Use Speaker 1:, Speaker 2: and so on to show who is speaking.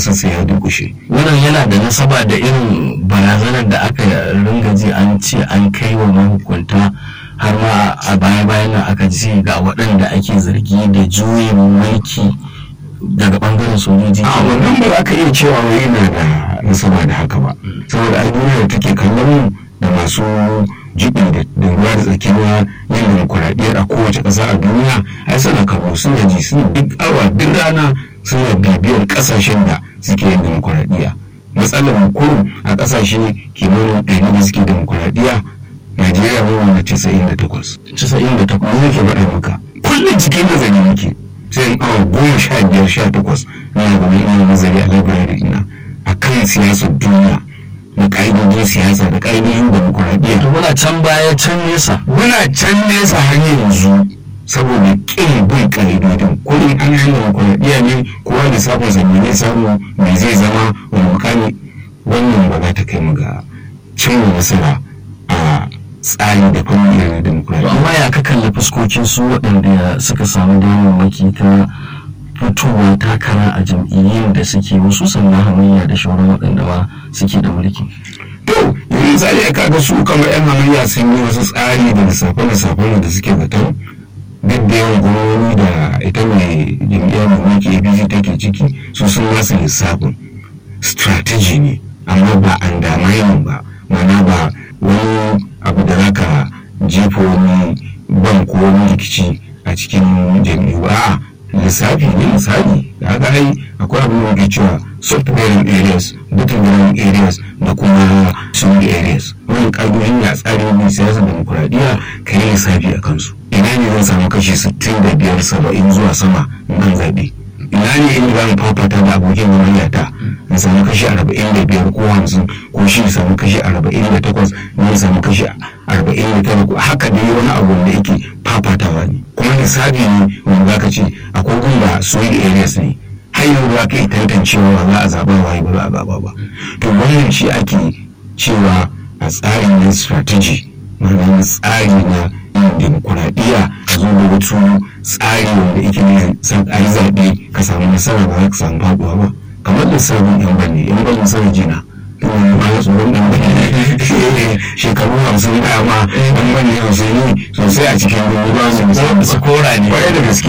Speaker 1: sassa ya durkushe
Speaker 2: wannan yana da nasaba da irin barazanar da aka ringa ji an ce an kai wa mahukunta har ma a baya bayan nan aka ce ga waɗanda ake zargi da juyin mulki daga bangaren sojoji
Speaker 1: a wannan ba za ka iya cewa wai yana da nasaba da haka ba saboda ai duniya da take kallon mu da masu jibi da ruwa da tsakiya yin demokuraɗiyyar a kowace ƙasa a duniya ai suna kallo suna ji suna duk awa duk rana suna bibiyar ƙasashen da suke yin demokuraɗiyya matsalar mu kurum a ƙasashe kimanin ɗari da suke demokuraɗiyya najeriya mu wanda casa'in da takwas
Speaker 2: casa'in da takwas
Speaker 1: zai ke faɗa maka kullum cikin nazari muke sai in awa goma sha biyar sha takwas na gaba ina nazari a library ina a kan siyasar duniya da ƙa'idojin siyasa da ƙa'idojin demokuraɗiyya
Speaker 2: muna can baya can nesa
Speaker 1: muna can nesa har yanzu saboda ƙin bin ƙa'idodin kullum an yi demokuraɗiyya ne kowa da sabon zanne ne samu mai zai zama wani mukami wannan ba za ta kai mu ga cimma nasara a tsari da fannin na demokuraɗiyya
Speaker 2: amma ya ka kalli fuskokin su waɗanda suka samu damammaki ta fitowa takara a jam'iyyun da suke wasu sannan hamayya da shauran waɗanda ma suke da mulki
Speaker 1: to yanzu misali aka ga su kamar yan hamayya sun yi wasu tsari da lissafe lissafen da suke zaton duk da yawan gwamnoni da ita mai jam'iyyar mai mulki apc take ciki su sun masa lissafin strategy ne amma ba an damayin ba mana ba wani abu da zaka jefa wani ban ko wani rikici a cikin jam'iyyu ba lissafi ne misali da aka ai akwai abin da muke cewa soft bearing areas battleground areas da kuma swing areas wani ƙa'idojin da tsarin siyasar demokuraɗiyya ka yi lissafi a kansu ina ne zan samu kashi 65 70 zuwa sama nan zaɓe ina ne inda za mu fafata da abokin gwamnati in samu kashi 45 ko 50 ko shi samu kashi 48 ne samu kashi 49 haka dai wani abu da yake fafatawa ne kuma lissafi ne wanda za ka ce akwai gunda soil areas ne har yanzu za ka yi tantancewa ba za a zaɓa wa ba za a zaɓa ba to wannan shi ake cewa a tsarin na strategy ma'ana tsari na yin demokuraɗiyya a zo da wasu tsari wanda yake ne a yi zaɓe ka samu nasara ba za ka samu faɗuwa ba kamar lissafin yan bane yan bane sana jina kuma ma ya tsoron dan bane shekaru hamsin baya ma dan bane hamsin ne sosai a cikin dubu ba su
Speaker 2: su kora ne
Speaker 1: kwarai da gaske